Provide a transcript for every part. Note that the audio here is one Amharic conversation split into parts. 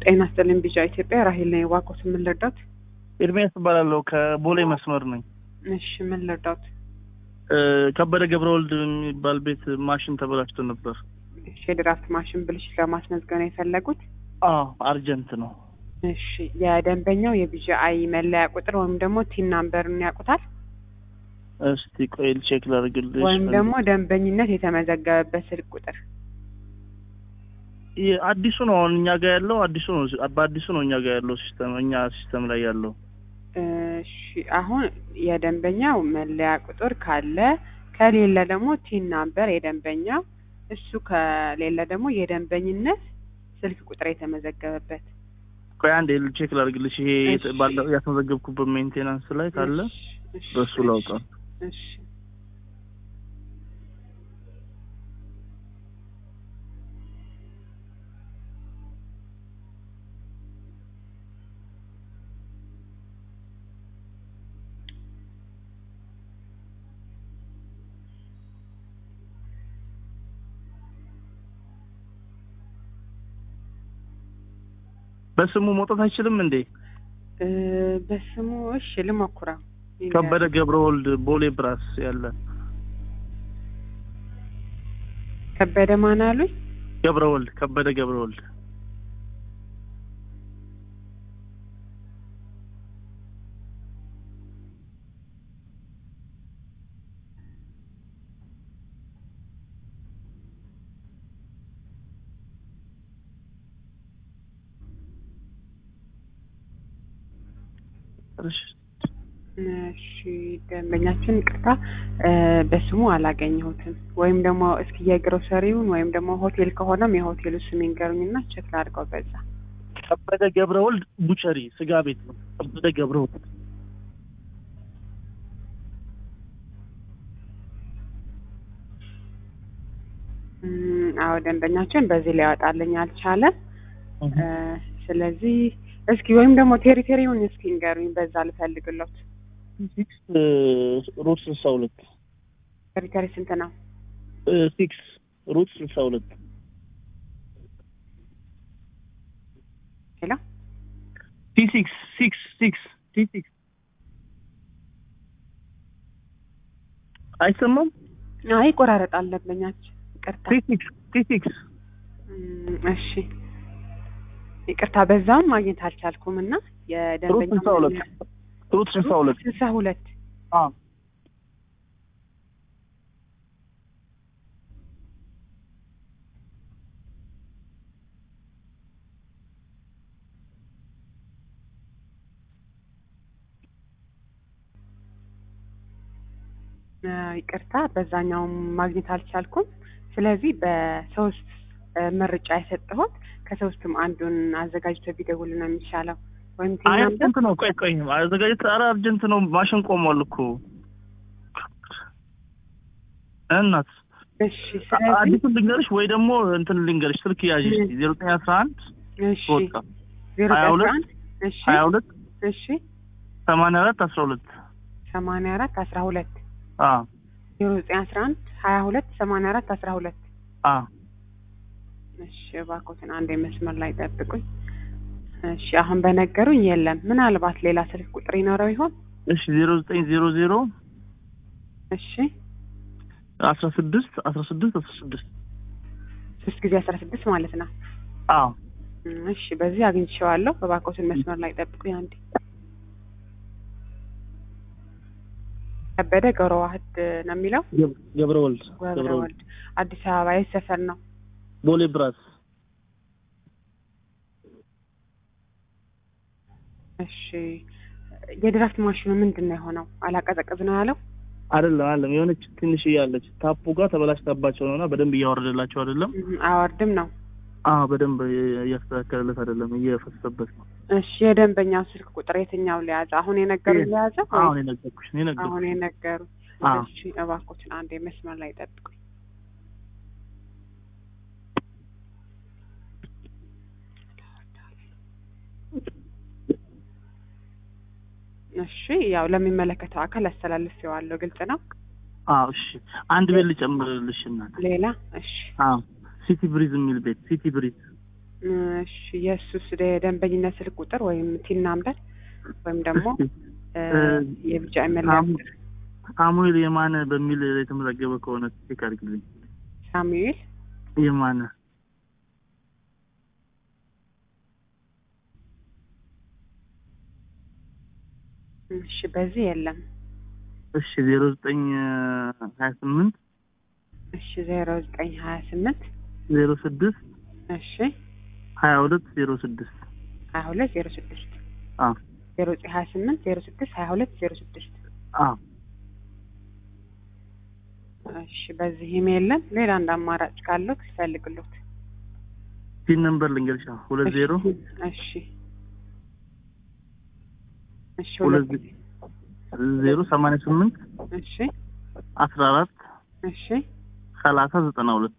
ጤና ይስጥልኝ ቢጫ ኢትዮጵያ ራሄል ነኝ። እባክዎት ምን ልርዳዎት? ኤርሚያስ እባላለሁ ከቦሌ መስመር ነኝ። እሺ ምን ልርዳዎት? እ ከበደ ገብረ ወልድ የሚባል ቤት ማሽን ተበላሽቶ ነበር። እሺ የድራፍት ማሽን ብልሽት ለማስመዝገብ ነው የፈለጉት? አዎ አርጀንት ነው። እሺ የደንበኛው የቢጂአይ መለያ ቁጥር ወይም ደግሞ ቲን ናምበርን ያውቁታል? እስቲ ቆይ ቼክ ላድርግልሽ። ወይም ደግሞ ደንበኝነት የተመዘገበበት ስልክ ቁጥር ይህ አዲሱ ነው አሁን እኛ ጋር ያለው አዲሱ ነው። በአዲሱ ነው እኛ ጋር ያለው ሲስተም እኛ ሲስተም ላይ ያለው እሺ አሁን የደንበኛው መለያ ቁጥር ካለ ከሌለ ደግሞ ቲን ናምበር የደንበኛው እሱ ከሌለ ደግሞ የደንበኝነት ስልክ ቁጥር የተመዘገበበት ቆይ አንዴ ቼክ ላድርግልሽ። ይሄ እሺ። ባለው ያስመዘገብኩበት ሜንቴናንስ ላይ ካለ እሺ፣ እሺ፣ በሱ ላውጣ። እሺ በስሙ መውጣት አይችልም እንዴ? እ በስሙ እሺ ልሞክረው። ከበደ ገብረ ወልድ ቦሌ ብራስ ያለ ከበደ ማን አሉኝ? ገብረ ወልድ ከበደ ገብረ ወልድ እሺ እሺ ደንበኛችን ቅርታ በስሙ አላገኘሁትም። ወይም ደግሞ እስኪ የግሮሰሪውን ወይም ደግሞ ሆቴል ከሆነም የሆቴሉ ስም ይንገሩኝና ቼክ ላድርገው በዛ። ከበደ ገብረ ወልድ ቡቸሪ ስጋ ቤት ነው። ከበደ ገብረ ወልድ እም፣ አዎ ደንበኛችን በዚህ ሊያወጣልኝ አልቻለም። እ፣ ስለዚህ እስኪ ወይም ደግሞ ቴሪቴሪውን እስኪ ንገሩኝ በዛ ልፈልግሎት። ሲክስ ሩት ስልሳ ሁለት ቴሪቴሪ ስንት ነው? ሲክስ ሩት ስልሳ ሁለት ሄሎ ቲ ሲክስ ሲክስ ሲክስ ቲ ሲክስ አይሰማም። አይ ይቆራረጣል ደንበኛችን ይቅርታ። ቲ ሲክስ ቲ ሲክስ እም፣ እሺ ይቅርታ በዛም ማግኘት አልቻልኩም እና ሩት የደንበኛ ስልሳ ሁለት ሩት ስልሳ ሁለት ስልሳ ሁለት አዎ እ፣ ይቅርታ በዛኛውም ማግኘት አልቻልኩም። ስለዚህ በሶስት እ፣ ምርጫ የሰጠሁት ከሶስትም አንዱን አዘጋጅቶ ቢደውል ነው የሚሻለው። ወይም ቲም አይ ናምበር አርጀንት ነው። ቆይ ቆይ አዘጋጀት። ኧረ አርጀንት ነው። ማሽን ቆሟል እኮ እናት እሺ። ስለዚህ አዲሱን ልንገርሽ ወይ ደግሞ እንትን ልንገርሽ ስልክ ያዥ ዜሮ ዘጠኝ አስራ አንድ እሺ ወጣ ዜሮ ሀያ አስራ ሁለት አንድ እሺ ሀያ ሁለት እሺ ሰማንያ አራት አስራ ሁለት ሰማንያ አራት አስራ ሁለት አ ዜሮ ዘጠኝ አስራ አንድ ሀያ ሁለት ሰማንያ አራት አስራ ሁለት አ እሺ እባክዎትን አንድ መስመር ላይ ጠብቁኝ። እሺ አሁን በነገሩኝ የለም። ምናልባት ሌላ ስልክ ቁጥር ይኖረው ይሆን? እሺ ዜሮ ዘጠኝ ዜሮ ዜሮ እሺ አስራ ስድስት አስራ ስድስት አስራ ስድስት ሶስት ጊዜ አስራ ስድስት ማለት ነው። አ እም፣ እሺ በዚህ አግኝቼዋለሁ። እባክዎትን መስመር ላይ ጠብቁኝ አንዴ። ከበደ ገብረ ዋህድ ነው የሚለው ገብረ ወልድ ገብረ ገብረ ወልድ ወልድ አዲስ አበባ የት ሰፈር ነው? ቦሌ ብራስ እሺ የድራፍት ማሽኑ ምንድን ነው የሆነው? አላቀዘቅዝ ነው ያለው? አይደለም አይደለም የሆነች ትንሽ እያለች ታፑ ጋር ተበላሽታባቸው ነውና በደንብ እያወረደላቸው አይደለም። እም፣ አያወርድም ነው። አ በደንብ እያስተካከለለት አይደለም፣ እየፈሰሰበት ነው። እሺ የደንበኛው ስልክ ቁጥር የትኛው ሊያዘ? አሁን የነገሩኝ ሊያዘ? አሁን የነገርኩሽ ነው የነገርኩሽ። አሁን የነገሩ አዎ። እሺ እባክዎትን አንዴ መስመር ላይ ጠብቁኝ። እሺ ያው ለሚመለከተው አካል አስተላልፌዋለሁ። ግልጽ ነው። አዎ እሺ፣ አንድ ቤት ልጨምርልሽ እናት። ሌላ እሺ አዎ ሲቲ ብሪዝ የሚል ቤት ሲቲ ብሪዝ እሺ የእሱስ የደንበኝነት ስልክ ቁጥር ወይም ቲን ናምበር ወይም ደግሞ እ የቢጫ መለያ ሳሙ- ሳሙኤል የማነ በሚል የተመዘገበ ከሆነ ቼክ አድርግልኝ። ሳሙኤል የማነ እሺ በዚህ የለም። እሺ ዜሮ ዘጠኝ ሀያ ስምንት እሺ ዜሮ ዘጠኝ ሀያ ስምንት ዜሮ ስድስት እሺ ሀያ ሁለት ዜሮ ስድስት ሀያ ሁለት ዜሮ ስድስት አ ዜሮ ዘጠኝ ሀያ ስምንት ዜሮ ስድስት ሀያ ሁለት ዜሮ ስድስት አ እሺ በዚህም የለም። ሌላ አንድ አማራጭ ካለው ትፈልግሎት። ፒን ነምበር ልንገርሻ ሁለት ዜሮ እሺ እሺ ሁለት ሁለት ዜሮ ሰማንያ ስምንት እሺ አስራ አራት እሺ ሰላሳ ዘጠና ሁለት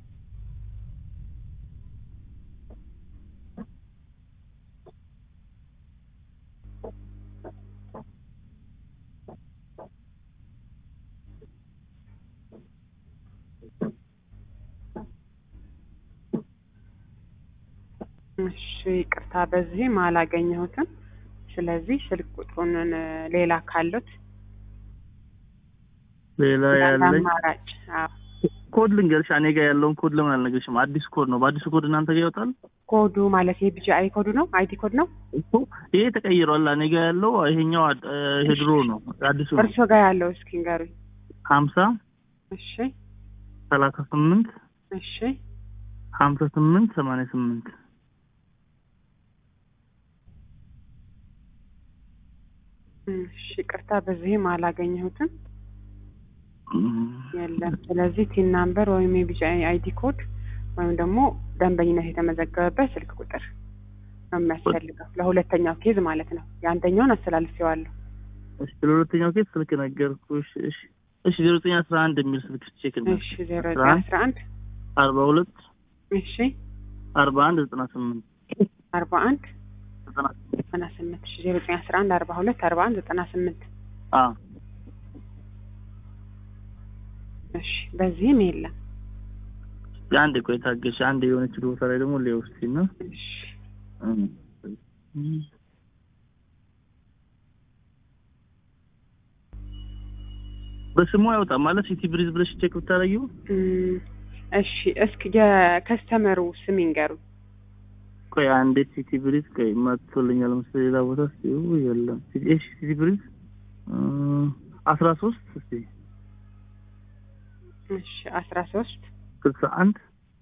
እሺ ይቅርታ በዚህም አላገኘሁትም። ስለዚህ ስልክ ቁጥሩን ሌላ ካሉት ሌላ ያለኝ አማራጭ አዎ ኮድ ልንገርሽ። እኔ ጋር ያለውን ኮድ ለምን አልነግርሽም? አዲስ ኮድ ነው። በአዲሱ ኮድ እናንተ ጋር ይወጣል ኮዱ ማለት የቢጂ አይ ኮዱ ነው አይዲ ኮድ ነው እኮ። ይሄ ተቀይሯል። እኔ ጋር ያለው ይሄኛው አድ- ይሄ ድሮ ነው። አዲሱ ነው። እርሶ ጋር ያለው እስኪ ንገሩኝ። ሀምሳ እሺ ሰላሳ ስምንት እሺ ሀምሳ ስምንት ሰማንያ ስምንት እሺ ይቅርታ በዚህም አላገኘሁትም የለም። ስለዚህ ቲን ናምበር ወይም የቢጂ አይዲ ኮድ ወይም ደግሞ ደንበኝነት የተመዘገበበት ስልክ ቁጥር ነው የሚያስፈልገው ለሁለተኛው ኬዝ ማለት ነው። የአንደኛውን አስተላልፌዋለሁ። እሺ ለሁለተኛው ኬስ ስልክ ነገርኩሽ። እሺ እሺ ዜሮ ዘጠኝ አስራ አንድ የሚል ስልክ ቼክ እና እሺ ዜሮ ዘጠኝ አስራ አንድ አርባ ሁለት እሺ አርባ አንድ ዘጠና ስምንት አርባ አንድ ዘጠና ዘጠና ስምንት እሺ ዜሮ ዘጠኝ አስራ አንድ አርባ ሁለት አርባ አንድ ዘጠና ስምንት አ እሺ በዚህም የለም። አንድ ቆይ ታገሽ። አንድ የሆነች ቦታ ላይ ደግሞ ሊወስድ ነው እሺ በስሙ አይወጣም ማለት ሲቲ ብሪዝ ብለሽ ቼክ ብታረጊው እም፣ እሺ እስኪ የከስተመሩ ስም ይንገሩ። ቆይ አንዴ ሲቲ ብሪዝ ቆይ መጥቶልኛል መሰለኝ ሌላ ቦታ እስኪ ው የለም ሲቲ እሺ ሲቲ ብሪዝ አስራ ሶስት እስኪ እሺ አስራ ሶስት ስልሳ አንድ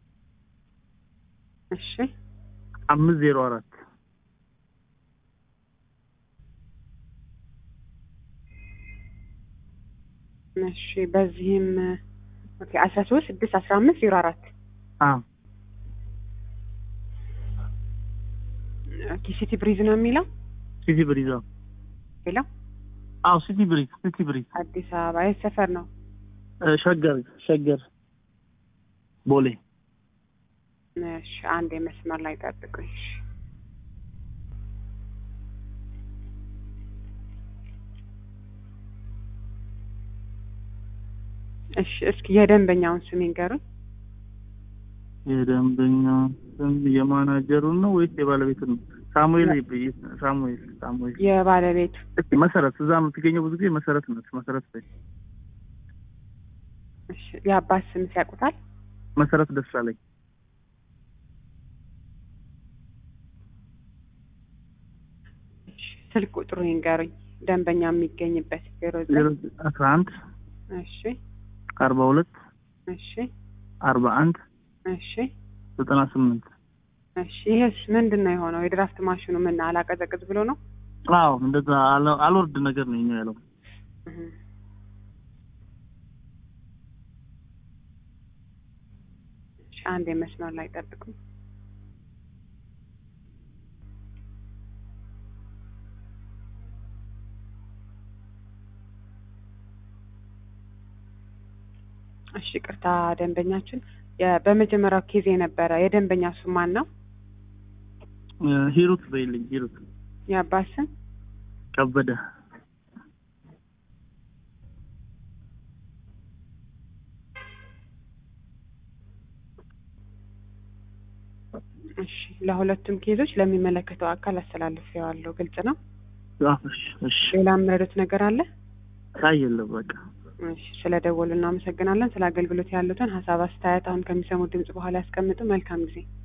እሺ አምስት ዜሮ አራት እሺ በዚህም ኦኬ አስራ ሶስት ስድስት አስራ አምስት ዜሮ አራት አ ኦኬ ሲቲ ብሪዝ ነው የሚለው ሲቲ ብሪዝ አዎ ሌላው አዎ ሲቲ ብሪዝ ሲቲ ብሪዝ አዲስ አበባ የት ሰፈር ነው? እ ሸገር ሸገር ቦሌ እሺ አንድ የመስመር ላይ ጠብቁኝ። እሺ እሺ እስኪ የደንበኛውን ስም ይንገሩኝ። የደንበኛ ስም የማናጀሩን ነው ወይስ የባለቤቱን ነው? ሳሙኤል ይብ- ሳሙኤል ሳሙኤል የባለቤቱ እስኪ መሰረት እዛ የምትገኘው ብዙ ጊዜ መሰረት ነች። መሰረት በይ እሺ የአባት ስም ሲያውቁታል? መሰረት ደሳለኝ እሺ ስልክ ቁጥሩ ይንገሩኝ። ደንበኛ የሚገኝበት ዜሮ ዜሮ ዘጠኝ አስራ አንድ እሺ አርባ ሁለት እሺ አርባ አንድ እሺ ዘጠና ስምንት እሺ ይሄስ ምንድን ነው የሆነው? የድራፍት ማሽኑ ምን አላቀዘቅዝ ብሎ ነው? አዎ እንደዛ አለ- አልወርድ ነገር ነው ይኛው ያለው እህ። እሺ አንድ የመስመር ላይ ጠብቁ። እሺ ቅርታ ደንበኛችን የ- በመጀመሪያው ኬዝ የነበረ የደንበኛ ስም ማን ነው? እ ሂሩት በይልኝ ሂሩት የአባት ስም ከበደ እሺ ለሁለቱም ኬዞች ለሚመለከተው አካል አስተላልፌዋለሁ። ግልጽ ነው። አዎ፣ እሺ እሺ። ሌላ የምረዱት ነገር አለ? አይ የለም በቃ እሺ፣ ስለ ደወሉ እናመሰግናለን። ስለ አገልግሎት ያሉትን ሀሳብ አስተያየት አሁን ከሚሰሙት ድምጽ በኋላ ያስቀምጡ። መልካም ጊዜ